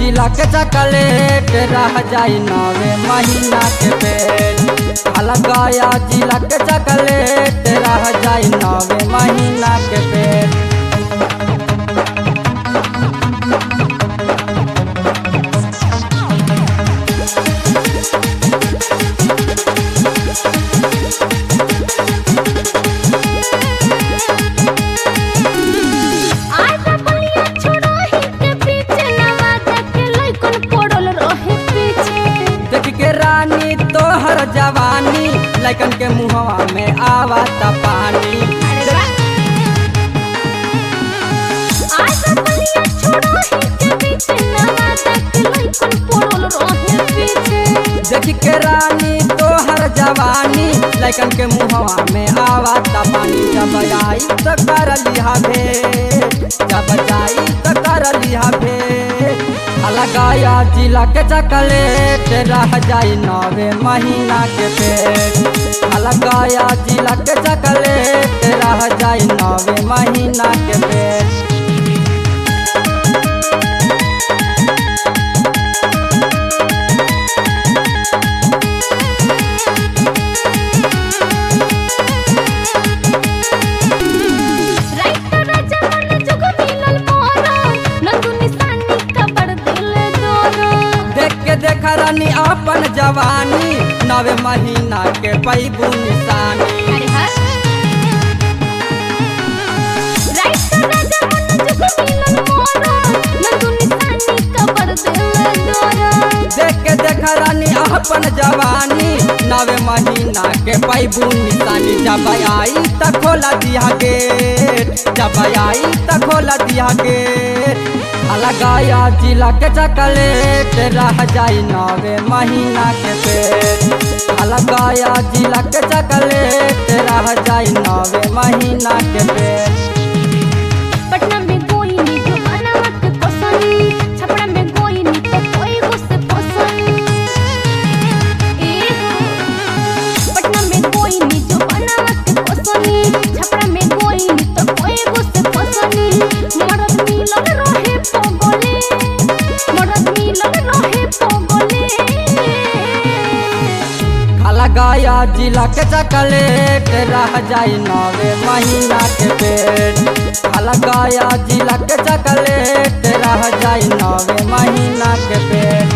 जिला के चकलेट रह जाई नवे महीना के पेट अलगाया जिला के चकलेट रह जाई नवे महीना के पेट आजा बलिया छोड़ो ही के पीछे नवाजा के लइकन पड़ल रहे पीछे देख के रानी तोहर जवानी लैकन के मुहवा में आवता पानी आजा बलिया छोड़ो ही के पीछे नवाजा के लइकन पड़ल रहे पीछे देख के रानी तोहर जवानी लैकन के मुहवा में आवता पानी जब आई तो कर लिहा भेंट जब जाई तो कर लिहा भेंट अलगाया जिला के चकलेट रह जाई नवे महीना के पेट अलगाया जिला के चकलेट रह जाई नवे महीना के पेट राइट राजा मन जुग मिलल मोरा नंदू निशानी कबर दिल दोरा देख के देखा रानी अपन जवानी नवे महीना के पैबू निशानी अरे हाँ राइट राजा मन जुग मिलल मोरा नंदू निशानी कबर दिल दोरा देख के देखा रानी अपन जवानी नवे महीना के पैबू निशानी जब आई त खोला दिया गेट जब आई त खोला दिया गेट अलगाया जिला के चकलेट रह जाई नवे महीना के पेट अलगाया जिला के चकलेट रह जाई नवे महीना के पेट पटना में कोई नी जो बनावत पसंद छपड़ा में कोई नी तो कोई गुस्से पसंद ए पटना में कोई नी जो बनावत पसंद छपड़ा में कोई नी तो कोई गुस्से पसंद मरद मिलल रहे पगले मरद मिलल रहे पगले अलगाया जिला के चकलेट रह जाई नवे महीना के पेट अलगाया जिला के चकलेट रह जाई नवे महीना के पेट